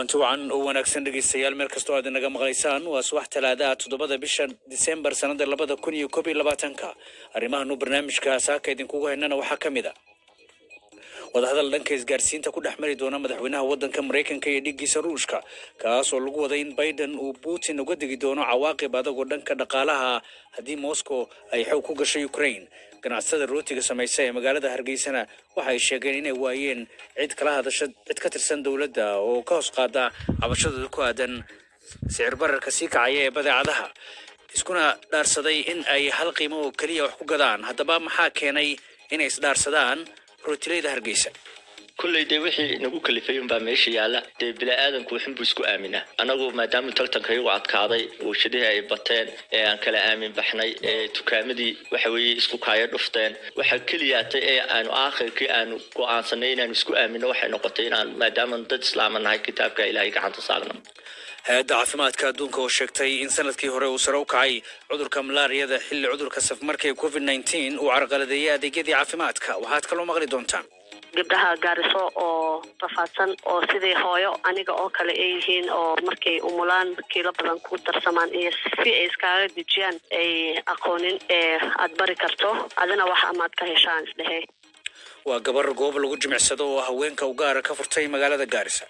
kulanti wacan oo wanaagsan dhegeystayaal meel kastoo aad inaga maqlaysaan waa subax talaadaha toddobada bisha disembar sanada labada kun iyo koob iyo labaatanka arrimahanuu barnaamijka saaka idinkugu haynana waxaa ka mid a wadahadal dhanka isgaarsiinta ku dhex mari doona madaxweynaha waddanka maraykanka iyo dhigiisa ruushka kaas oo lagu waday in biden uu putin uga digi doono cawaaqib adagoo dhanka dhaqaalaha haddii moscow ay xoog ku gasho ukraine ganacsatada rootiga samaysa ee magaalada hargeysana waxa ay sheegeen inay waayeen cid kala hadasha cid ka tirsan dowladda oo ka hoos qaada cabashadooda ku aadan sicir bararka sii kacaya ee badeecadaha iskuna dhaarsaday in ay hal qiimo oo keliya wax ku gadaan haddaba maxaa keenay inay isdhaarsadaan rootilayda hargeysa kolley dee wixii nagu kalifay unbaa meesha yaalla dee bini-aadanku waxunbuu isku aaminaa annagu maadaama tartanka iyagu adkaaday warshadihii ay bateen ee aan kala aamin baxnay ee dukaamadii waxa weeye isku kaayo dhufteen waxaa keliyaatay ee aanu aakhirkii aanu go-aansanay inaanu isku aaminno waxay noqotay inaan maadaama dad islaama nahay kitaabka ilaahay gacanta saarno hay-adda caafimaadka adduunka oo sheegtay in sanadkii hore uu sare u kacay cudurka malaariyada xilli cudurka safmarka ee covid nneteen uu carqaladeeyay adeegyadii caafimaadka waxaad kaloo maqli doontaan gabdhaha gaariso oo rafaadsan oo sidii hooyo aniga oo kale ay yihiin oo markay umulaan kiilo badan ku darsamaan iyo si ay iskaaga dejiyaan ay aqoonin ee aada bari karto adina wax amaad ka heshaan isdhehe waa gabar goob lagu jimicsado oo haweenka u gaara ka furtay magaalada gaarisa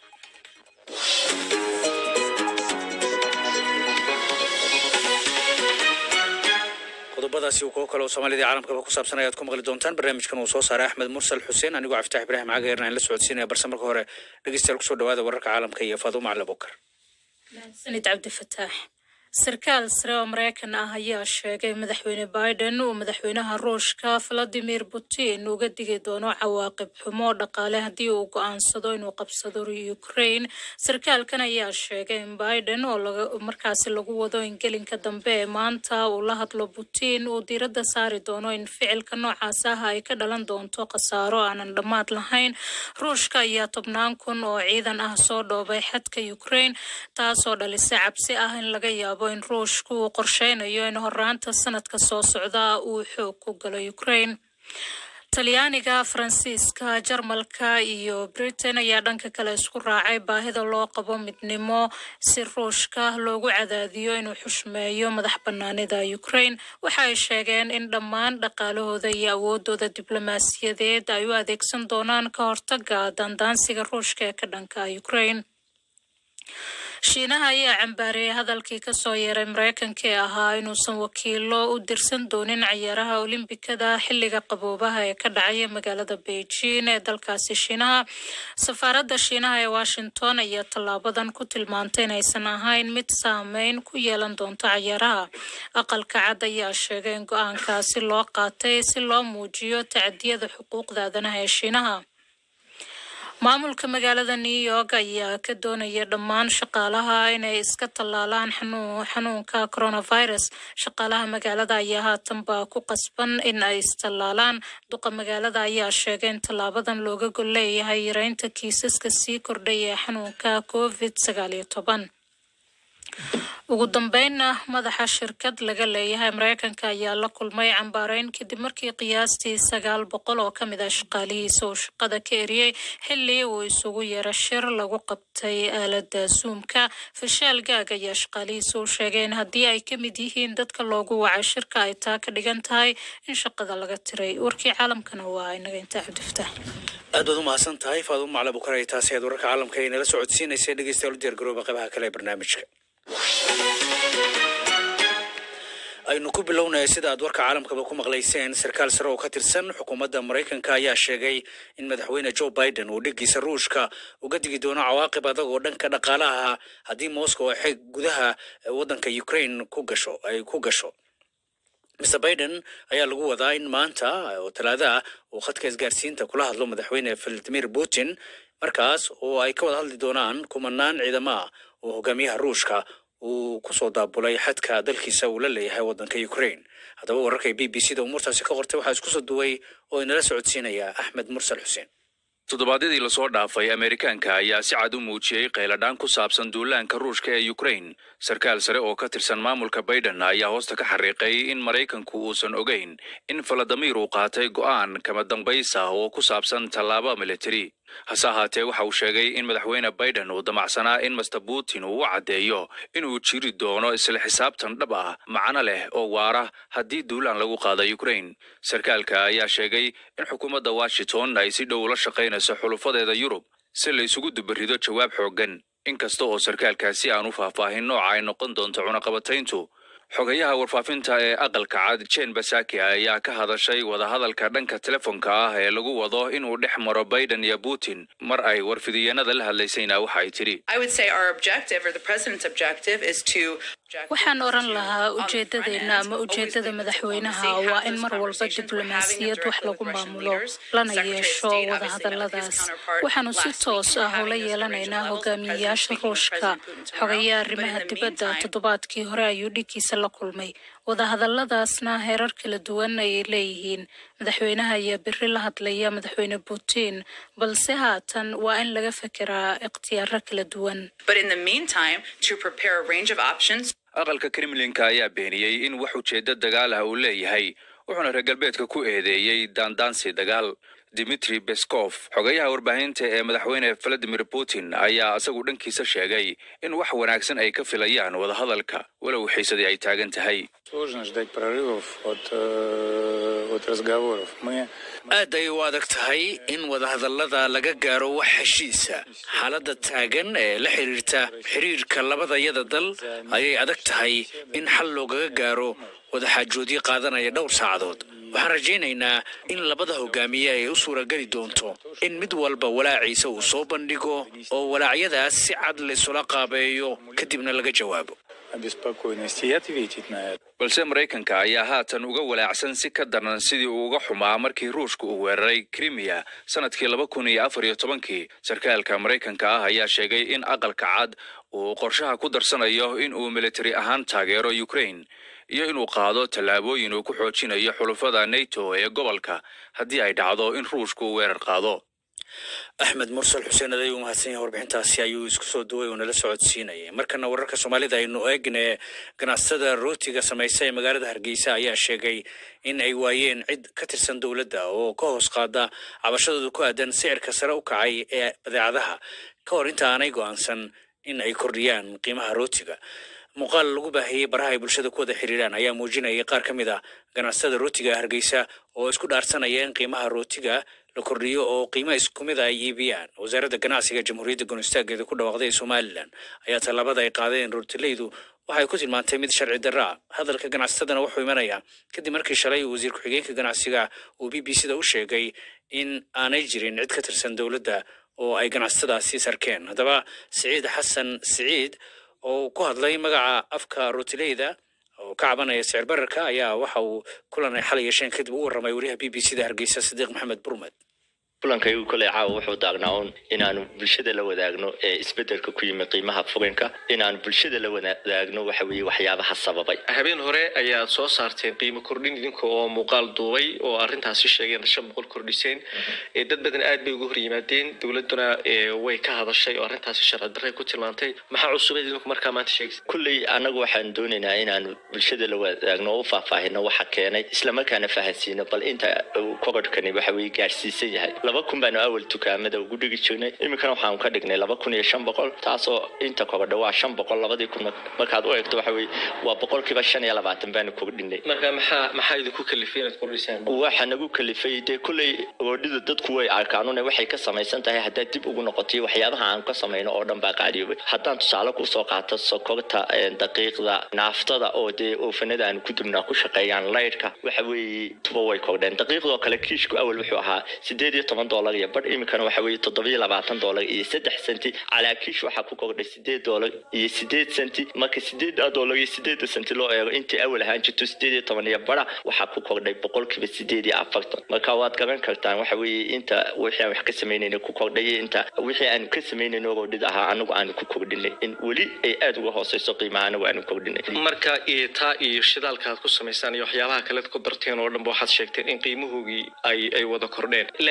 qodobadaasi kuwo kale oo soomaalida caalamkaba ku saabsan ayaad ku maqli doontaan barnaamijkan uu soo saaray axmed mursal xuseen anigoo caftaax ibraahim caageerna aan la socodsiinaya balse marka hore dhegeystayaal kusoo dhawaada wararka caalamka iyo faadumo cali bukar sanid cabdifataax sarkaal sare oo maraykan ah ayaa sheegay madaxweyne biden uu madaxweynaha ruushka valadimir putin uga digi doono cawaaqib xumo dhaqaale haddii uu go-aansado inuu qabsado ukraine sarkaalkan ayaa sheegay in biden oo markaasi lagu wado in gelinka dambe ee maanta uu la hadlo putin uu diiradda saari doono in ficilka noocaas ah ay ka dhalan doonto khasaaro aanan dhammaad lahayn ruushka ayaa tobnaan kun oo ciidan ah soo dhoobay xadka ukraine taasoo dhalisay cabsi ah in laga yaabo in ruushku uu qorsheynayo in horaanta sanadka soo socda uu xoog ku galo ukraine talyaaniga faransiiska jarmalka iyo britain ayaa dhanka kale isku raacay baahida loo qabo midnimo si ruushka loogu cadaadiyo inuu xushmeeyo madax banaanida ukraine waxa ay sheegeen in dhammaan dhaqaalahooda iyo awoodooda diblomaasiyadeed ay u adeegsan doonaan ka hortaga daandaansiga ruushka ee ka dhanka ukraine shiinaha ayaa cambaareeyay hadalkii kasoo yeeray maraykanka ee ahaa inuusan wakiilo u dirsan doonin cayaaraha olimbikada xilliga qaboobaha ee ka dhacaya magaalada beijing ee dalkaasi shiinaha safaaradda shiinaha ee washington ayaa tallaabadan ku tilmaantay inaysan ahayn mid saameyn ku yeelan doonto cayaaraha aqalka cad ayaa sheegay in go-aankaasi loo qaatay si loo muujiyo tacadiyada xuquuqda aadanaha ee shiinaha maamulka magaalada new york ayaa ka doonaya dhammaan shaqaalaha inay iska tallaalaan xanuunka coronavirus shaqaalaha magaalada ayaa haatanba ku qasban in ay istallaalaan duqa magaalada ayaa sheegay in tallaabadan looga gol leeyahay yareynta kiisaska sii kordhay ee xanuunka covid sagaal iyo toban ugu dambeynna madaxa shirkad laga leeyahay maraykanka ayaa la kulmay cambaareyn kadib markii qiyaastii sagaal boqol oo ka mid ah shaqaalihiisa uu shaqada ka eriyey xilli uu isugu yeero shir lagu qabtay aalada suumka fashaal gaag ayaa shaqaalihiisa u sheegay in haddii ay ka mid yihiin dadka loogu wacay shirka ay taa ka dhigan tahay in shaqada laga tiray warkii caalamkana waa inaga intaa cabdifataax aad baad u mahadsan tahay faadumo macla bukar ay taasi aad wararka caalamka ay nala socodsiinaysay dhegeystayaal u diyaar garooba qaybaha kale ee barnaamijka aynu ku bilownaya sida aad warka caalamkaba ku maqlayseen sarkaal sare oo ka tirsan xukuumadda maraykanka ayaa sheegay in madaxweyne joe biden uu dhigiisa ruushka uga digi doono cawaaqib adag oo dhanka dhaqaalaha haddii moscow ay xeeg gudaha waddanka ukraine ku gasho ay ku gasho mr biden ayaa lagu wadaa in maanta oo talaada ah uu khadka isgaarsiinta kula hadlo madaxweyne valadimir putin markaas oo ay ka wada hadli doonaan kumanaan ciidamo ah oo hogaamiyaha ruushka uu kusoo daabulay xadka dalkiisa uu la leeyahay waddanka ukraine haddaba wararka b b c da umuurtaasi ka qortay waxaa isku soo duway oo inala socodsiinaya axmed mursal xuseen toddobaadyadii lasoo dhaafay ameerikaanka ayaa si cad u muujiyey qayladhaan ku saabsan duulaanka ruushka ee ukraine sarkaal sare oo ka tirsan maamulka baiden ayaa hoosta ka xariiqay in maraykanku uusan ogeyn in faladamiir uu qaatay go'aan kama dambays ah oo ku saabsan tallaabo militari hase ahaatee waxa uu sheegay in madaxweyne biden uu damacsanaa in master putin uu u caddeeyo inuu jiri doono isla xisaabtan dhab ah macno leh oo waara haddii duulaan lagu qaada ukraine sarkaalka ayaa sheegay in xukuumadda washington ay si dhow ula shaqaynayso xulufadeeda yurub si la isugu dubarido jawaab xooggan inkasta oo sarkaalkaasi aan u faahfaahin nooca ay noqon doonto cunaqabatayntu xogayaha warfaafinta ee aqalka cad jen basaki ayaa ka hadashay wadahadalka dhanka telefoonka ah ee lagu wado inuu dhex maro biden iyo putin mar ay warfidiyeenada la hadlaysayna waxa ay tidhi I would say our objective or the president's objective is to waxaan oran lahaa ujeedadeena ama ujeedada madaxweynaha waa in mar walba diblomaasiyad wax lagu maamulo lana yeesho wadahadaladaas waxaanu si toos ah ula yeelanaynaa hogaamiyeyaasha ruushka xogayaa arrimaha dibadda toddobaadkii hore ayuu dhiggiisa la kulmay wadahadaladaasna heerar kala duwan ayay leeyihiin madaxweynaha ayaa beri la hadlaya madaxweyne putin balse haatan waa in laga fekeraa ikhtiyaaro kala duwan but in the meantime to prepare a range of options aqalka kremlinka ayaa beeniyey in wax ujeeddo dagaal ah uu leeyahay wuxuuna reer galbeedka ku eedeeyey daandaansi dagaal dimitri beskov xogayaha warbaahinta ee madaxweyne valadimir putin ayaa isagu dhankiisa sheegay in wax wanaagsan ay ka filayaan wadahadalka walow xiisadii ay taagan tahay Сложно ждать прорывов от, э, от разговоров. Мы aad ay u adag tahay in wadahadallada laga gaaro wax heshiisa xaaladda taagan ee la xiriirta xiriirka labadayada dal ayay adag tahay in xal loogaga gaaro wadaxaajoodyo qaadanaya dhowr saacadood waxaan rajaynaynaa in labada hogaamiye ay u suurageli doonto in mid walba walaaciisa uu soo bandhigo oo walaacyadaas si cad laysula qaabeeyo kadibna laga jawaabo обеспокоенности и ответить на это. balse maraykanka ayaa haatan uga walaacsan si ka daran sidii uu uga xumaa markii ruushka uu weeraray krimiya sanadkii laba kun iyo afar iyo tobankii sarkaalka maraykanka ah ayaa sheegay in aqalka cad uu qorshaha ku darsanayo in uu militari ahaan taageero ukraine iyo inuu qaado tallaabooyin uu ku xoojinayo xulufada nato ee gobolka haddii ay dhacdo in ruushka uu weerar qaado axmed mursal xuseen aday u mahadsan yahay warbixintaasi ayuu isku soo duway oo nala socodsiinayay markana wararka soomaalida aynu eegne ganacsatada rootiga samaysa ee magaalada hargeysa ayaa sheegay in ay waayeen cid ka tirsan dowladda oo ka hoos qaada cabashadooda ku aadan sicirka sare u kacay ee badeecadaha ka hor inta aanay go'aansan in ay kordhiyaan qiimaha rootiga muuqaal lagu baahiyey baraha ay bulshada ku wada xiriiraan ayaa muujinayay qaar ka mid ah ganacsatada rootiga ee hargeysa oo isku dhaarsanaya in qiimaha rootiga la kordhiyo oo qiimo isku mid a ay iibiyaan wasaaradda ganacsiga jamhuuriyadda goonistaaggeeda ku dhawaaqday ee somalilan ayaa tallaabada ay qaadeen rootileydu waxay ku tilmaantay mid sharci darra ah hadalka ganacsatadana wuxuu imanayaa kadib markii shalay wasiir ku-xigeenka ganacsiga uu b b c da u sheegay in aanay jirin cid ka tirsan dowladda oo ay ganacsatadaasi sarkeen haddaba siciid xasan siciid oo ku hadlay magaca afka rootileyda oo ka cabanaya sicir bararka ayaa waxa uu kulan ay xalay yeesheen kadib u warramay wariyaha b b c da hargeysa sadiiq maxamed burmed kulankaygu koley caawa wuxuu daagnaa un inaanu bulshada la wadaagno ee isbedelka ku yimi qiimaha furinka inaanu bulshada la wadaagno waxa weeye waxyaabaha sababay habeen hore ayaad soo saarteen qiimo kordhin idinka oo muuqaal duubay oo arrintaasi sheegeen shan boqol kordhiseen ee dad badan aad bay uga hor yimaadeen dowladuna ee, way ka hadashay oo arrintaasi sharci darray ku tilmaantay maxaa cusubeed idinku markaa maanta sheegaysa kulley annagu waxaan doonaynaa inaanu bulshada la wadaagno oo u faahfaahino waxa keenay islamarkaana fahansiino bal inta uu korodhkani waxa weye gaarsiisan yahay laba kun baanu awal dukaamada ugu dhigi jirnay iminkana waxaanu ka dhignay laba kun iyo shan boqol taasoo inta korodha waa shan boqol labadii kun markaad u eegto waxa weye waa boqolkiiba shan iyo labaatan baanu kordhinay marka maxaa maxaa idinku kalifay inaad kordhisaan waxa nagu kalifay dee kulley oodhida dadku way arkaanune waxay ka samaysan tahay haddaad dib ugu noqotay waxyaabaha aan ka samayno oo dhan baa qaaliyoobay haddaan tusaale kusoo qaato sokorta ee, daqiiqda naaftada oo dee oofanada aan ku dubnaa ku shaqeeyaan laydhka waxa weeye tuba way kordheen daqiiqdoo kale kiishku awal wuxuu ahaa sideed iyo toban doolar iyo badh iminkana waxa weeye toddobiyo labaatan doolar iyo saddex senti calaa kiish waxaa ku kordhay sideed doolar iyo sideed senti marka sideeda doolar iyo sideeda senti loo eego intii awal ahaan jirto sideed iyo toban iyo bara waxaa ku kordhay boqolkiiba sideed iyo afartan marka waad garan kartaan waxa weeye inta wixii aan wax ka samaynayna ku kordhay iyo inta wixii aanu ka samaynayno roodhid ahaa anagu aanu ku kordhinay in weli ay aada uga hooseyso qiimaha anagu aanu kordhinay marka iyo taa iyo shidaalka aad ku samaysaan iyo waxyaabaha kale ku darteen oo dhanba waxaad sheegteen in qiimahoogii ay ay wada kordheen laakiin waxaa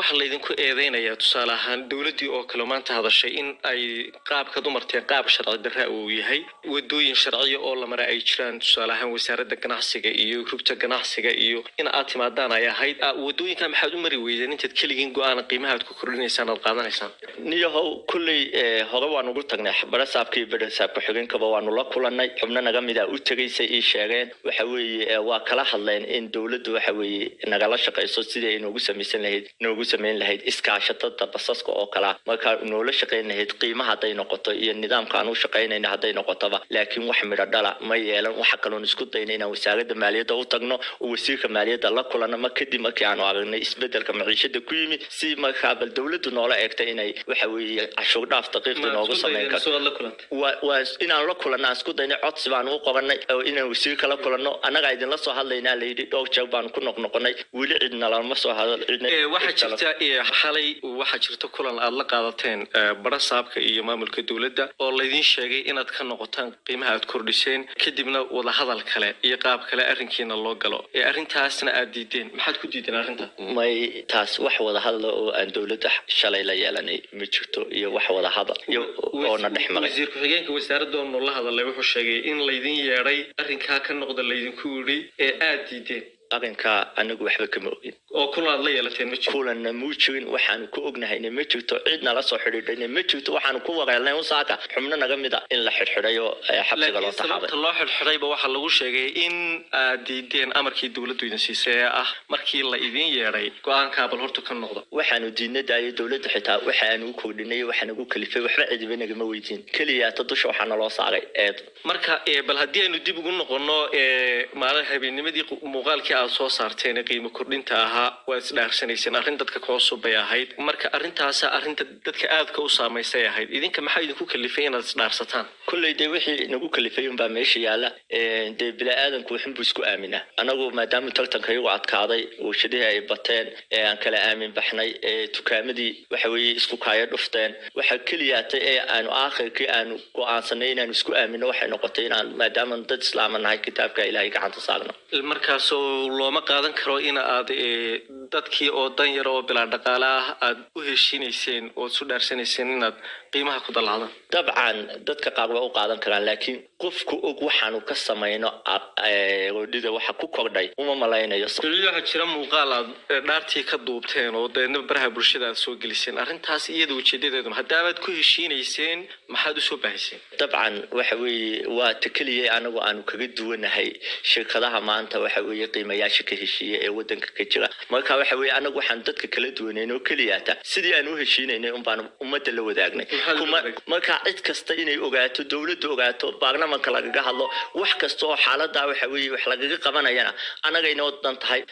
waxaa laydinku eedeynayaa tusaale ahaan dowladdii oo kale maanta hadashay in ay qaabkaad u marteen qaab sharci darra uu yahay wadooyin sharciya oo la mara ay jiraan tusaale ahaan wasaaradda ganacsiga iyo rugta ganacsiga iyo in aad timaadaan ay ahayd Ah, wadooyinka maxaad u mari weydeen intaad keligiin go-aan qiimaha aad ku kordhinaysaan aad qaadanaysaan niyahow kulley eh, hore waanu ugu tagnay barasaabka iyo barasaabka xigeenkaba waanu la kulanay xubno naga mida u tegaysay ii sheegeen waxa weeye eh, waa kala hadleen in dowladdu waxa weeye nagala shaqayso sidii ay noogu samaysan lahayd noogu samayn lahayd iskaashatada basaska oo kalea markaa noola shaqayn lahayd qiimaha hadday noqoto iyo nidaamka aan u shaqaynayna hadday noqotoba laakiin wax midho dhala ma yeelan waxa kaloon isku dayna inaan wasaaradda maaliyadda u tagno oo wasiirka maaliyadda la kulanno ma kadib markii aanu aragnay isbedelka maciishada ku yimi si markaa bal dowladdu noola eegtay inay waxa weeye cashuur dhaaf daqiiqdi noogu samayn karto waa waa inaan la kulanno aan isku daynay codsi baan u qoranay oo inaan wasiirka la kulanno annagaa idinla soo hadlaynaa layidhi dhowr jeer baan ku noqnoqonay weli cidna lama soo hadal cidna Eh, waxaa jirta eh, xalay waxaa jirta kulan aad la qaadateen eh, barasaabka iyo maamulka dowladda oo laydin sheegay inaad ka noqotaan qiimaha aad kordhiseen kadibna wadahadal kale iyo qaab kale arrinkiina loo galo ee arrintaasna aad diideen maxaad ku diideen arrinta may taas wax wada hadla oo aan dowladda shalay la yeelanay ma jirto iyo wax wada hadal iyo oona dhex maray wasiir ku-xigeenka wasaaradda oo noola hadalay wuxuu sheegay in laydin yeedhay arrinkaa ka noqda laydinku yidhi ee aad diideen arrinkaa anigu waxba kama ogin oo kulan aad la yeelateen ma jiro kulanna muu jirin waxaanu ku ognahayna ma jirto cid nala soo xidhiidhayna ma jirto waxaanu ku wareelnay usaaka xubno naga mid a in la xidhxidhay oo eh, xabsiga loo laakiin sababta taxaabay loo xidhxidhayba waxaa lagu sheegay in aad diideen amarkii dowladdu idin siisay ee ah markii la idin yeedhay go-aankaa bal horta ka noqda waxaanu diidna daayay dowladda xitaa waxaanu u kordhinay waxaanu u kalifay waxba cidiba nagama weydiin keliyaata dusha waxaa naloo saaray eed marka eh, bal haddii aynu dib ugu noqono eh, maalin habeennimadii qu- muuqaalkii aad soo saarteen ee qiimo kordhinta ahaa waad isdhaarsanayseen arrin dadka ka cusub bay ahayd marka arrintaasa arrinta dadka aadka u saamaysay ahayd idinka maxaa idinku kalifay inaad isdhaarsataan kolley dee wixii nagu kalifay unbaa meesha yaala Eh, dee bini-aadanku waxunbuu isku aaminaa anagu maadaama tartanka igu adkaaday warshadihii ay bateen ee aan kala aamin baxnay ee dukaamadii waxa weeye isku kaayo dhufteen waxa keliyaatay ee aanu aakhirkii aanu go-aansanay inaanu isku aamino waxay noqotay inaan maadaama dad islaama nahay kitaabka ilaahay gacanta saarno markaasoo looma qaadan karo in aad eh, dadkii oo dan yar oo bilaa dhaqaale ah aad u heshiinayseen oo isu dhaarsanayseen inaad qiimaha ku dalaacdaan dabcan dadka qaar waa u qaadan karaan laakiin qofku og waxaanu ka samayno a- eh, roodhida waxa ku kordhay uma malaynayo weli waxaa jira muuqaal aad eh, dhaartii ka duubteen oo deedna baraha bulshada aad soo geliseen arrintaas iyada ujeedadeedu haddaabaad ku heshiinayseen maxaad usoo baahiseen dabcan waxa weeye waa ta keliya anagu aanu kaga duwanahay shirkadaha maanta waxa weeye qiimayaasha ka heshiiya ee wadanka ka jira marka waxa weeye anagu waxaan dadka kala duwanayn oo keliyaata sidii aan u heshiinaynay unbaan ummadda la wadaagnay Maxaa la Kuma- wadaagay? marka cid kasta inay ogaato dowladdu ogaato baarlamanka lagaga hadlo wax kasta oo xaaladaa waxa weeye wax lagaga qabanayana anagay noo dan tahay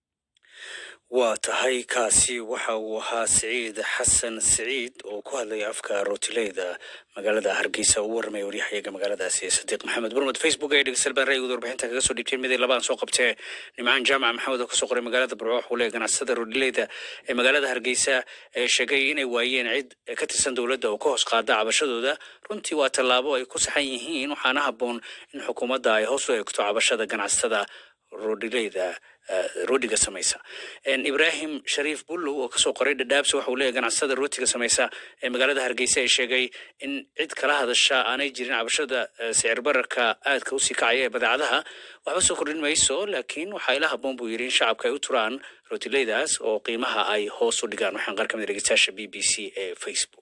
waa tahay kaasi waxa uu ahaa siciid xasan siciid oo ku hadlaya afka rootileyda magaalada hargeysa uu warramaya waryahayaga magaaladaasi sadiiq maxamed burmud facebook ee dhegeystayaal baan ra'yigooda warbixinta kaga soo dhiibtay miday labaan soo qabtee nimcaan jaamac maxamed oo kasoo qoray magaalada burco wuxuu leeyahay ganacsada roodileyda ee magaalada hargeysa ee sheegay inay waayeen cid ka tirsan dowladda oo ka hoos qaada cabashadooda runtii waa tallaabo ay ku saxan yihiin waxaana habboon in xukuumadda ay hoos u eegto cabashada ganacsatada roodhileyda roodhiga samaysa En ibraahim shariif bullow oo kasoo qoray dhadhaabsi waxa uu leeyahay ganacsada rootiga samaysa ee magaalada hargeysa ay sheegay in cid kala hadasha aanay jirin cabashada eh, sicir bararka aadka usii kacaya ee badeecadaha waxba soo kordhin mayso laakiin waxaa ila habboon buu yidhi in shacabka ay u turaan rootileydaas oo qiimaha ay hoos u dhigaan waxaan qaar ka mid ah dhegeystayaasha b b c ee facebook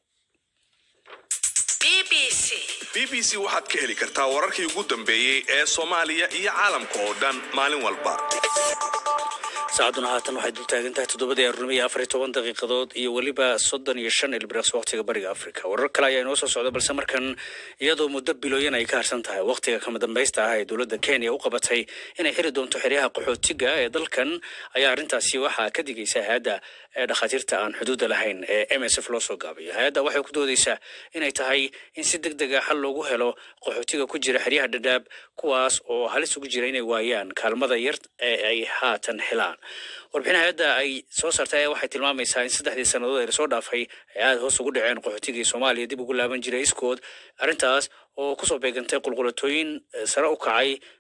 b b c waxaad ka heli kartaa wararkii ugu dambeeyey ee soomaaliya iyo caalamka oo dhan maalin walba saacaduna haatan waxay dul taagan tahay toddobadii aroornimo iyo afar iyo toban daqiiqadood iyo weliba soddon iyo shan ilbiriqs waqtiga bariga afrika warar kale ayaa inoo soo socda balse markan iyadoo muddo bilooyan ay ka harsan tahay waqtiga kama dambaysta ah ee dowladda kenya u qabatay inay xiri doonto xeryaha qaxootiga ee dalkan ayaa arrintaasi waxaa ka digaysa hay-adda ee dhakhaatiirta aan xuduudda lahayn ee m s f loo soo gaabiyo hay-adda waxay ku doodeysaa inay tahay in si deg deg a xal loogu helo qaxootiga ku jira xeryaha dhadhaab kuwaas oo halis ugu jira inay waayaan kaalmada yar ee ay haatan helaan warbixin hay-adda ay soo saartay ayaa waxay tilmaamaysaa in saddexdii sannadood ee lasoo dhaafay ay aada hoos ugu dhaceen qaxootigii soomaaliya dib ugu laaban jiray iskood arrintaas oo kusoo beegantay qulqulatooyin eh, sare u kacay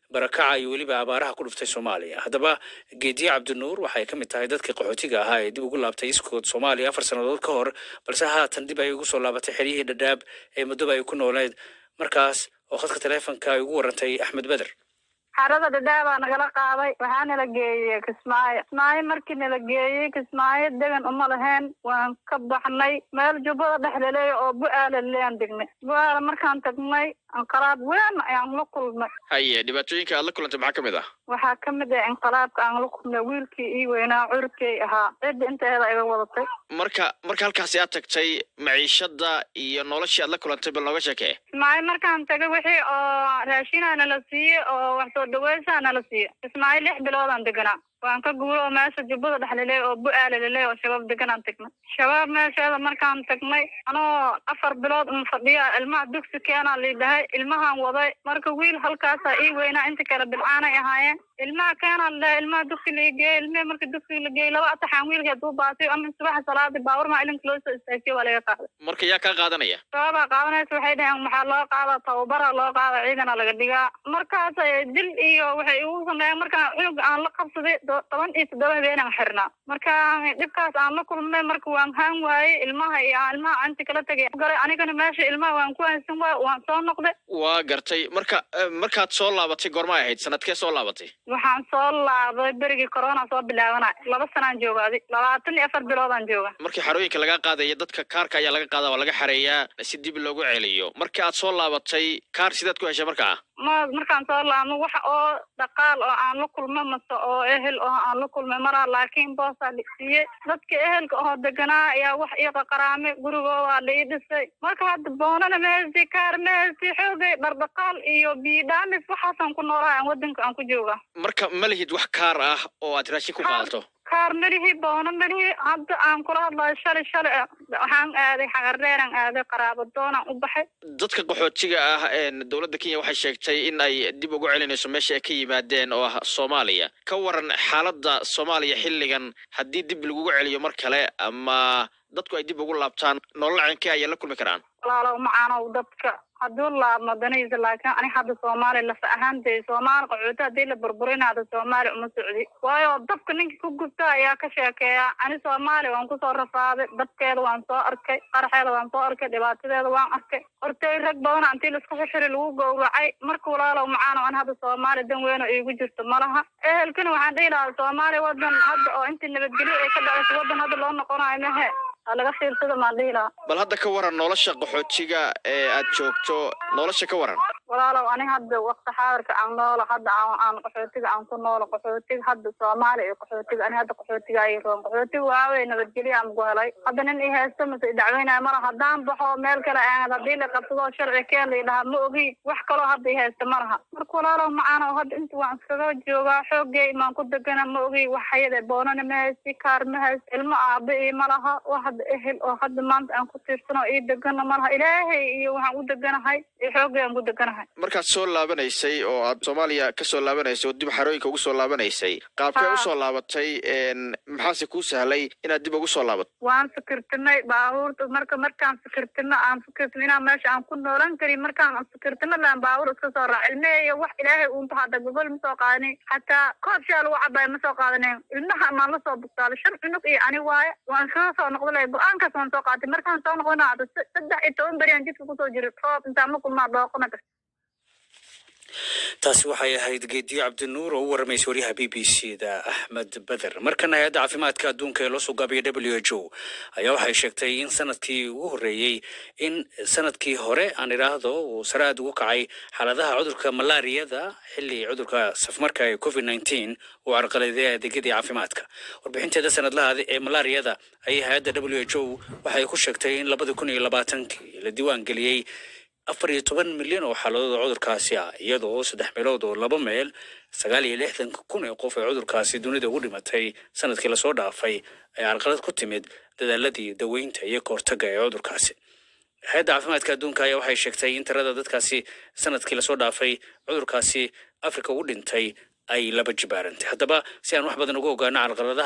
barakaca iyo weliba abaaraha ku dhuftay soomaaliya haddaba geediye cabdinuur waxay ka mid tahay dadkii qaxootiga ahaa ee dib ugu laabtay iskood soomaaliya afar sannadood ka hor balse haatan dib ay ugu soo laabatay xeryihii dhadhaab ee muddoba ay ku nooleed markaas oo khadka taleefonka ay ugu warantay axmed beder xarada dhadhaabaa nagala qaaday waxaa nala geeyey kismaayo kismaayo markii nala geeyey kismaayo degan uma lahayn waan ka baxnay meel jubbada dhexlaleey oo bu-aala lean degnay bu-aala markaan tagnay inqalaab weyn ayaan la kulmay haye dhibaatooyinka aad la kulantay maxaa ka mid ah waxaa ka mid ah inqalaabka aan la kulmay wiilkii ii weynaa curkey ahaa cidda inteeda iga wadatay marka marka halkaasi aad tagtay maciishada iyo noloshii aad la kulantay bal nooga sheekee kismaayo markaan tagay wixii oo raashinaa nala siiye oo wax soo dhaweysaa nala siiye kismaayo lix biloodaan deganaa waan ka guuro oo meesha jubbada dhexlaleey oo bu-aala laleey oo shabaab deganaan tagnay shabaab meesheeda markaan tagnay anoo afar bilood un fadhiya ilmaha dugsi keenaa lii dhahay ilmahaan waday marka wiil halkaasaa ii weynaa inta kale bilcaanay ahaayeen ilmaha keenaa la dhahay ilmaha dugsi lai geeyey ilmihii marka dugsi la geeyey laba ataxaan wiilkeed uu baatay ama subaxa salaadii baawur maa ilinka loo soo istaajiye waa laga qaaday marka yaa kaa qaadanaya sababaa qaadanaysa waxay dhaheen maxaa loo qaada tababara loo qaada ciidana laga dhigaa markaas dil iyo waxay igu sameeyeen markaan cunug aan la qabsaday toban iyo toddoba habeenaan xirnaa marka dhibkaas aan la kulmay marka waan haan waayey ilmaha iyo aan ilmaha anti kala tegay galay anigana meesha ilmaha waan ku haysan waay waan soo noqday waa gartay marka markaad soo laabatay goorma ahayd sanadkee soo laabatay waxaan soo laabay berigii corona soo bilaabanay laba sanaan jooga adi labaatan iyo afar biloodaan jooga markii xarooyinka laga qaadaya dadka kaarka ayaa laga qaada waa laga xareeyaa si dib loogu celiyo markii aad soo laabatay kaar sidaad ku heshay markaa ma markaan soo laabno wax oo dhaqaal oo aan la kulmo mase oo ehel oo aan la kulmay maraa laakiin boosaa dhisiiyey dadka ehelka oo deganaa ayaa wax ii qaqaraamay gurigoodaa la ii dhisay marka hadda boonana ma heysti kaar ma heysti xoogay dhardhaqaal iyo biidhaamis waxaasaan ku noolaha aan wadanka aan ku jooga marka ma lihid wax kaar ah oo aad raashin ku qaadato kaar melihi boono melihi hadda aan kula hadlayo shalay shalay waxaan aaday xagareeraan aaday qaraabo doonaan u baxay dadka qaxootiga ah dowladda kenya waxay sheegtay in ay dib ugu celinayso meesha ay ka yimaadeen oo ah soomaaliya ka waran xaaladda soomaaliya xilligan haddii dib lagugu celiyo mar kale ama dadku ay dib ugu laabtaan nolol cenkee ayay la kulmi karaan walaalow macaanow dadka hadduu laabmo danaysa laakiin ani hadda soomaali lafa ahaantay soomaali qaxooti haddii la burburinaado soomaali uma socdi waayo dabka ninkii ku gubta ayaa ka sheekeeya ani soomaali waan kusoo rafaaday dabkeeda waan soo arkay qaraxeeda waan soo arkay dhibaatadeeda waan arkay hortay rag badana intii laisku xixiri lagu gowracay marka walaalow macaanow ani hadda soomaali dan weyn oo iigu jirto malaha ehelkana waxaan dhihi lahaa soomaali wadan hadda oo intii nabadgelyo ay ka dhacayso wadan hadda loo noqonayo mahe laga fiirsada maan dhihi lahaa bal hadda ka waran nolosha qaxootiga ee aad joogto nolosha ka waran walaalow ani hadda wakti xaadirka aan noola hadda aan aan qaxootiga aan ku noolo qaxootiga hadda soomaali iyo qaxootiga ani hadda qaxootiga ay roon qaxootiga waawey nabadgelyo aan ku helay hadda nin i haysto mase idacweynaya mala haddaan baxo meel kale aan haddii la qabsado sharci keen la dhahaa ma ogi wax kaloo hadda i haysta ma laha marka walaalow macaanow hadda inta waan iskaga joogaa xoogay maan ku degana ma ogi wax hayade boonana ma haysti kaar ma haysti ilmo aaba ii ma laha wax hadda ehel oo hadda maanta aan ku tiirsano ii degana ma laha ilaahay iyo waxaan u deganahay iyo xoogay aan ku deganahay markaad soo laabanaysay oo aad soomaaliya ka soo laabanaysay oo dib xarooyinka ugu soo laabanaysay qaabkee usoo laabatay maxaase kuu sahlay inaad dib ugu soo laabato waan fikirtinay baabuurta marka markaan fikirtino aan fikirtino inaan meesha aan ku noolan karin markaan fikirtino laan baabuur iska soo raac ilmeheyo wax ilaahay uunta hadda gogol ma soo qaadanin xataa koob shaa lagu cabaaya ma soo qaadanin ilmaha maan la soo bugtaalay shan cunug iyo ani waaye waan iskaga soo noqda lay go-aankaas waan soo qaatay markaan soo noqdana hadda saddex iyo toban beri aan jidka kusoo jiray roob intaan ma kulmaa dooqona taasi waxay ahayd geediyo cabdinuur oo u waramaysa waryaha b b c da axmed beder markan hay-adda caafimaadka adduunka ee loo soo gaabiyay w h o ayaa waxay sheegtay in sanadkii ugu horreeyey in sanadkii hore aan idhaahdo uu sare aad ugu kacay xaaladaha cudurka malaariyada xilli cudurka safmarka ee covid nneteen uu carqaladeeyay adeegyadii caafimaadka warbixinteeda sanadlaha ee malaariyada ayay hay-adda w h o waxay ku sheegtay in labada kun iyo labaatankii la diiwaan geliyey afar iyo toban milyan oo xaaladood oo cudurkaasi ah iyadoo saddex meelood oo laba meel sagaal iyo lixdanka kun ee qof ee cudurkaasi dunida ugu dhimatay sanadkii lasoo dhaafay ay carqalad ku timid dadaaladii daweynta iyo kahortaga ee cudurkaasi hay-adda caafimaadka adduunka ayaa waxay sheegtay in tirada dadkaasi sanadkii lasoo dhaafay cudurkaasi afrika ugu dhintay ay laba jibaarantay haddaba si aan wax badan uga ogaano carqaladaha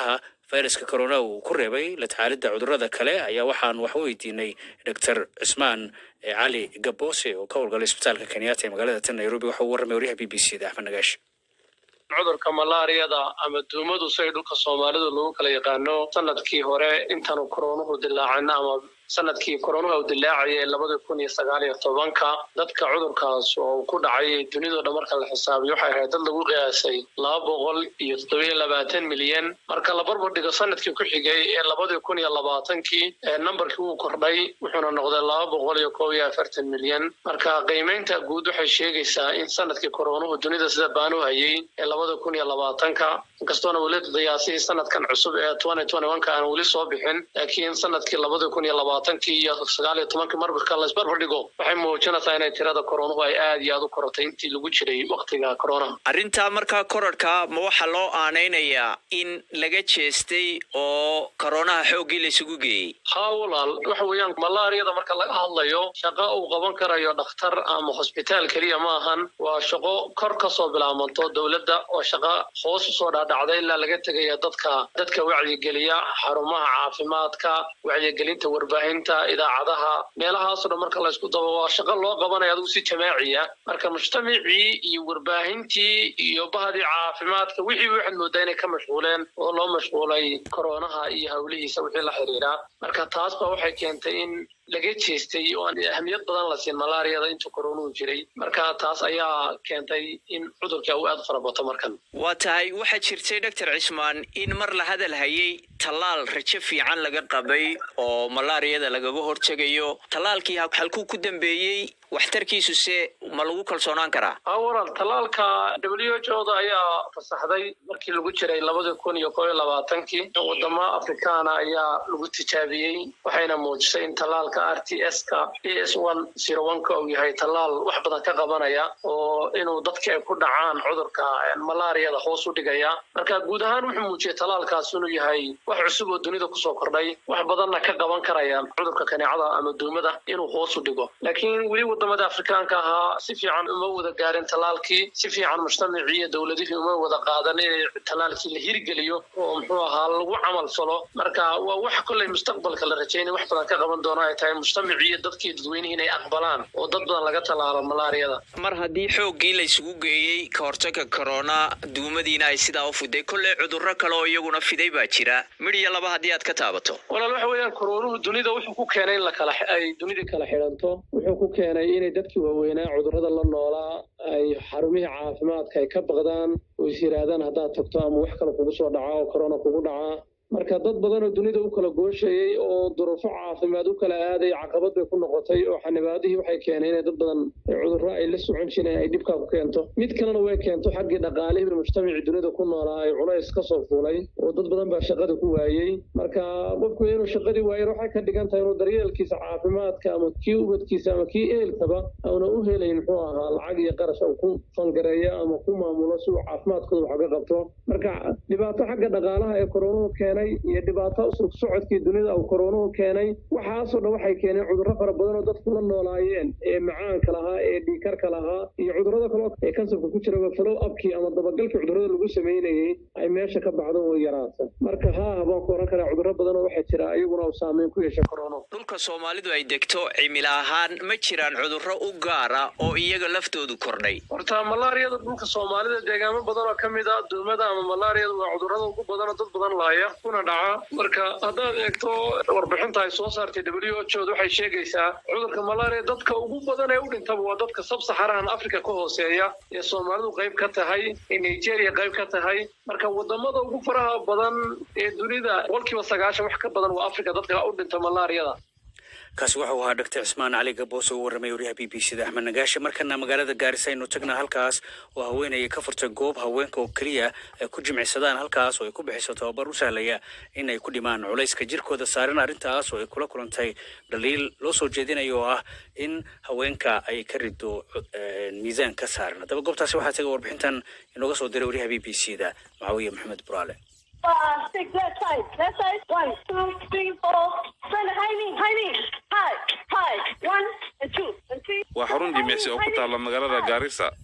fayraska corona uu ku reebay la tacaalidda cudurrada kale ayaa waxaan wax u weydiinay doctor cismaan cali gaboose oo ka howlgalay isbitaalka kenyatta ee magaalada tan nairobi waxa uu warramay waryaha b b c da axmed nagaash cudurka malaariyada ama duumadu say dhulka soomaalidu lagu kala yaqaano sanadkii hore intaanu koroonuhu dilaacin ama sanadkii koronuha u dilaacayay labada kun iyo sagaal iyo tobanka dadka cudurkaas oo ku dhacay dunidao dhan marka la xisaabiyo waxay ahayd dad lagu qiyaasay laba boqol iyo toddobiyo labaatan milyan marka la barbar dhigo sanadkii ku xigay ee labadii kun iyo labaatankii ee nambarkii wuu kordhay wuxuuna noqday laba boqol iyo kob iyo afartan milyan marka qiimeynta guud waxay sheegaysaa in sanadkii koronuhu dunida sida baanu hayay ee labada kun iyo labaatanka inkastoona weli qiyaasihii sanadkan cusub ee twenty twenty one ka aan weli soo bixin laakiin sanadkii labada kun iyo labaatankii iyo sagaal iyo tobankii marmarka la isbarbar dhigo waxay muujinaysaa inay tirada koronuhu ay aad iyo aad u korotay intii lagu jiray waktiga corona arrintaa markaa korarka ma waxaa loo aanaynayaa in laga jeestay oo koronaha xooggii laysugu geeyey haa walaal waxa weeyaan malaariyada marka laga hadlayo shaqo uu qaban karayo dhakhtar ama hosbitaal keliya ma ahan waa shaqo kor kasoo bilaabanto dowladda oo shaqo hoos usoo dhaadhacda ilaa laga tegaya dadka dadka wacyigeliya xarumaha caafimaadka wacyigelinta warbaahinta idaacadaha meelahaasoo dhan marka laysku dabo waa shaqo loo qabanaya adigu si jamaaciya marka mujtamacii iyo warbaahintii iyo bahdii caafimaadka wixii waxaad moodaa inay ka mashquuleen oo loo mashquulay koronaha iyo hawlihiisa wixii la xiriira marka taas ba waxay keentay in laga jeestay oo aan ahmiyad badan la siin malaariyada intuu koronuhu jiray marka taas ayaa keentay in cudurka uu aad farabato markan waa tahay waxaa jirtay doctor cismaan in mar la hadal hayay tallaal rajo fiican laga qabay oo malaariyada lagaga hortegayo tallaalkii halkuu ku dambeeyey waxtarkiisuse ma lagu kalsoonaan karaa haa walaal tallaalka w h o da ayaa fasaxday markii lagu jiray labadii kun iyo kob iyo labaatankii wadamo afrikaana ayaa lagu tijaabiyey waxayna muujisay in tallaalka r t s ka e s one zero one ka uu yahay tallaal wax badan ka qabanaya oo inuu dadka ay ku dhacaan cudurka malaariyada hoos u dhigaya marka guud ahaan wuxuu muujiyey tallaalkaas inuu yahay wax cusub oo dunida kusoo kordhay wax badanna ka qaban karaya cudurka kaneecada ama duumada inuu hoos u dhigo laakiin weli wadamada afrikaanka ahaa si fiican uma wada gaarin tallaalkii si fiican mujtamacii iyo dowladihii uma wada qaadan inay tallaalkii la hirgeliyo oo muxuu ahaa lagu camal falo marka waa wax kolley mustaqbalka la rajaynay wax badan ka qaban doono ay tahay mujtamacii iyo dadkii dadweynihii inay aqbalaan oo dad badan laga tallaalo malaariyada mar haddii xooggii laysugu geeyey ka hortagga korona duumadiina ay sidaa u fiday kolley cudurro kale oo iyaguna fiday baa jira midh iyo laba haddii aad ka taabato walaal waxa weeyaan koronuhu dunida wuxuu ku keenay in lakala ay dunidii kala xidhanto wuxuu ku keenay inay dadkii waaweynaa cudurrada la noolaa ay xarumihii caafimaadka ay ka baqdaan oo is yidhaahdaan haddaad tagto ama wax kale kugu soo dhaca oo korona kugu dhacaa marka dad badan oo dunida u kala gooshayey oo duruufo caafimaad u kala aaday caqabad bay ku noqotay oo xanibaadihii waxay keenay inay dad badan cudurro ay la socon jireen ay dhibkaa ku keento mid kalena way keento xaggii dhaqaalihii mujtamacii dunida ku noolaa ay culays ka soo fuulay oo dad badan baa shaqada ku waayey marka qofku inuu shaqadii waayo waxay ka dhigan tahay inuu daryeelkiisa caafimaadka ama kii ubadkiisa ama kii ehelkaba auna u helayn muxuu ahaa lacag iyo qarash uu ku fangareeyo ama ku maamulo si uu caafimaadkooda wax uga qabto marka dhibaato xagga dhaqaalaha ee koronuhu keenay iyo dhibaato usug socodkii dunida uu koronuhu keenay waxaasoo dhan waxay keeneen cudurro fara badan oo dadku la noolaayeen ee macaanka lahaa ee dhiikarka lahaa iyo cudurrada kale ee kansarka ku jira falow abkii ama dabagalkii cudurrada lagu samaynayey ay meesha ka baxdo oo yaraata marka haa baan ku oran karaa cudurro badan oo waxaa jira iyaguna uu saameyn ku yeesha korono dhulka soomaalidu ay degto cimilo ahaan ma jiraan cudurro u gaara oo iyaga laftoodu kordhay horta malaariyada dhulka soomaalida deegaamo badan oo ka mid a duumada ama malaariyada waa cudurrada ugu badan oo dad badan laaya kuna dhaca marka haddaad eegto warbixinta ay soo saartay w h o waxay sheegaysaa cudurka malaria dadka ugu badan ee u dhintaba waa dadka sabsaxarahan africa ka hooseeya ee soomaalidu qayb ka tahay ee nigeria qayb ka tahay marka wadamada ugu faraha badan ee dunida boqolkiiba sagaashan wax ka badan waa africa dadka u dhinta malaariyada kaasi wuxuu ahaa doctor cismaan cali gaboos oo u warramay waryaha b b c da axmed nagaashe markana magaalada gaarisa aynu tagnaa halkaas oo haweenaya ka furtay goob haweenka oo keliya ay ku jimicsadaan halkaas oo ay ku bixiso tababar u sahlaya in ay ku dhimaan culayska jirkooda saaran arrintaas oo ay kula kulantay dhaliil loo soo jeedinayo oo ah in haweenka ay ka rido miisaan ka saaran haddaba goobtaasi waxaa taga warbixintan inooga soo diray waryaha b b c da macawiye maxamed buraale Five, six, left side, left side, one, two, three, four, turn the high knee, high knee, high, high, one, and two, and three. waa xarun jimicsi oo ku taalla magaalada gaarisa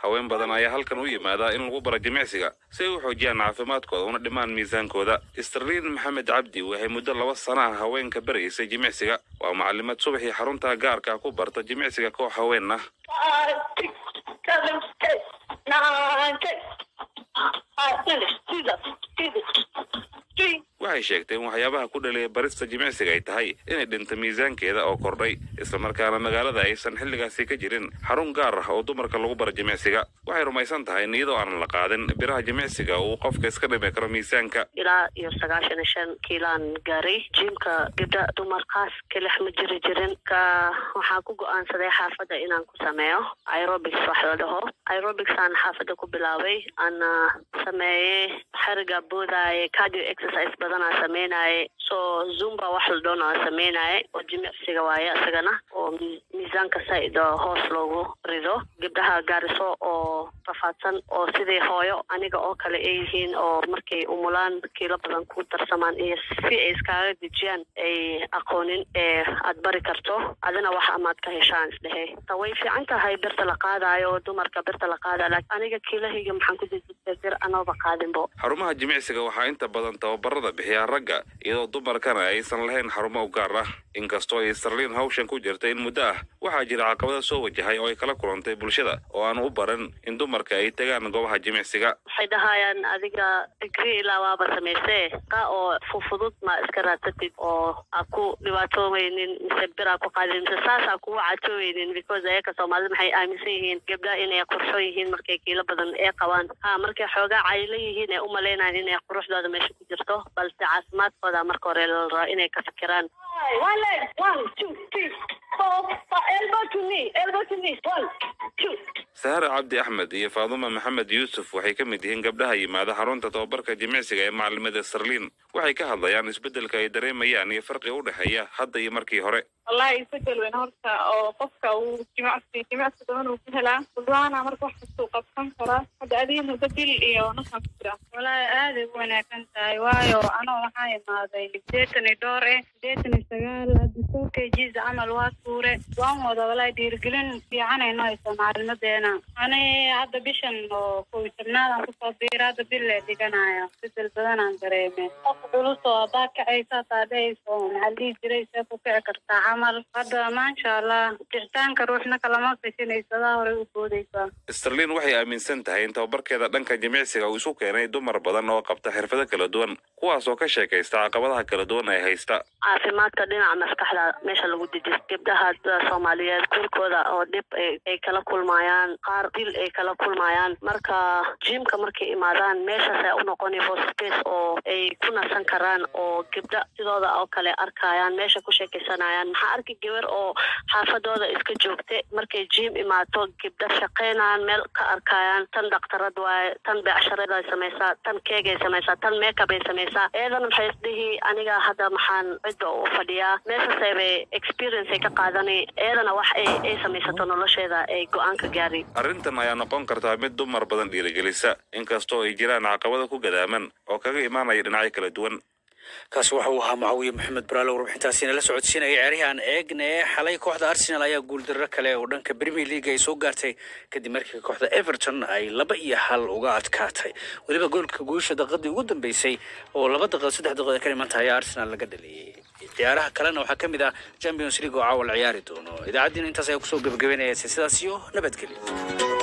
haween badan ayaa halkan u yimaada in lagu bara jimicsiga si ay u xoojiyaan caafimaadkooda una dhimaan miisaankooda sterliin maxamed cabdi waxay muddo laba sanaha haweenka baraysay jimicsiga waa macalimad subaxii xarunta gaarka ku barta jimicsiga koox haween ah Five, six, seven, eight, nine, ten. Five, finish. Jesus, Jesus. Three. waxay sheegtay in waxyaabaha ku dhaliya barista jimicsiga ay tahay inay dhinta miisaankeeda oo kordhay islamarkaana magaalada aysan xilligaasi ka jirin xarun gaar ah oo dumarka lagu bara jimicsiga waxay rumaysan tahay in iyadoo aanan la qaadin biraha jimicsiga uu qofka iska dhimi karo miisaanka ilaa iyo sagaashan iyo shan kiilaan gaaray jimka gabdha dumarkaas kelix ma jiri jirin ka waxaan ku go-aansaday xaafadda inaan ku sameeyo aerobics wax la dhaho aerobics aan xaafadda ku bilaabay ana sameeyey xariga boodaaye cardio exercise badanaa sameynaye so zumba wax la dhoon aa sameynaye oo jimicsiga waaye isagana oo mi- miisaanka said oo hoos loogu rido gabdhaha gaariso oo rafaadsan oo sidii hooyo aniga oo kale ay yihiin oo markay umulaan kiilo badan ku darsamaan iyo si ay iskaaga dejiyaan ay aqoonin ee aad bari karto adina wax amaad ka heshaan isdhehe ta way fiican tahay birta la qaadayo oo dumarka birta la qaadayo laakiin aniga kiilahayga maxaan ku dejistay bir anooba qaadinbo xarumaha jimicsiga waxaa inta badan tababarada bixiyaa ragga iyadoo dumarkana aysan lahayn xarumo u gaar ah inkastoo ay sterliin hawshan ku jirta in muddo ah waxaa jira caqabada soo wajahay oo ay kala kulantay bulshada oo aan u baran in dumarka ay tegaan goobaha jimicsiga waxay dhahayaan adiga digri ilaa waaba samaysee qa oo fufudud ma iska raadsatid oo aa ku dhibaatooweynin mise bir aa ku qaadin mise saas aa kugu caatooweynin because ayaka soomaalida maxay aaminsan yihiin gabdhaha inay qurxo yihiin markay kiilo badan ee qabaan ha markay xoogaa caylo yihiin ee umalaynayaan inay quruxdooda meesha ku jirto balse caafimaadkooda marka hore la rabaa inay ka fikiraan Five. One leg. One, two, three, four, five. Elbow to knee. Elbow to knee. One, two. sahare cabdi axmed iyo faaduma maxamed yuusuf waxay ka mid yihiin gabdhaha yimaada xarunta tababarka jimicsiga ee macalimada sterliin waxay ka hadlayaan isbeddelka ay dareemayaan iyo farqiga u dhexeeya hadda iyo markii hore wallahi isbedel weyn horta oo qofka uu jimacsi jimacsi badan uu ku helaa kulbaana marka wax kastuu qabsan karaa hadda adiga muddo bil iyo nafan ku jira wallahi aaday u wanaagsan tahay waayo anoo waxaa imaaday sideetan iyo dhowr eh sideetan iyo sagaal hadda soo kgs camal waa tuure waan wada wallahi dhiirigelin fiican ay noo haysaa macalimadeena ani hadda bishan oo kow iyo tobnaadaan kusoo biira hadda bil lee dhiganaya isbedel badanaan dareeme qof culus oo haddaa kacaysa hataa dhehayso maxaa la dhihi jiray see ku kici kartaa camal hadda maasha allah kicitaanka ruuxna kalama gashanaysadaa horey u boodaysaa sterliin waxay aaminsan tahay in tababarkeeda dhanka jimicsiga uu isu keenay dumar badan oo qabta xirfado kala duwan kuwaas oo ka sheekaysta caqabadaha kala duwan ee haysta caafimaadka dhinaca maskaxda meesha lagu dejiyo gabdhaha da- soomaaliyeed kulkooda oo dhib ay ay kala kulmayaan qaar dil ay kala kulmayaan marka jimka markay imaadaan meeshaas ay u noqonayso space oo ay ku nasan karaan oo gabdha sidooda oo kale arkayaan meesha ku sheekaysanayaan maxaa arki gabar oo xaafadooda iska joogta markay jim imaato gabdha shaqaynayaan meel ka arkayaan tan dhaktarad waaye tan beecsharaday samaysaa tan keegay samaysaa tan makeup ay samaysaa eedana maxay isdhihi aniga hadda maxaan cidda u fadhiyaa meeshaasay bay experience ay ka qaadani eedana wax ay ay samaysato nolosheeda ay go-aan ka gaari arrintan ayaa noqon kartaa mid dumar badan dhiirigelisa inkastoo ay jiraan caqabado ku gadaaman oo kaga imaanaya dhinacyo kala duwan kaasi waxa uu ahaa mucaawiye maxamed baraale warbixintaasina la socodsiinaya ciyaaryahan eegne xalay kooxda arsenal ayaa guuldarro kale oo dhanka premier league ay soo gaartay kadib markii kooxda everton ay laba iyo hal uga adkaatay weliba goolka guusha daqiiqadii ugu dambeysay oo laba daqiiqo saddex daqiiqo ka dhimanta ayaa arsenal laga dhaliyey ciyaaraha kalena waxaa ka mid ah champions league oo caawa la ciyaari doono idaacaddiina intaas ayaa kusoo gebagabeynaya sidaas iyo nabadgelyo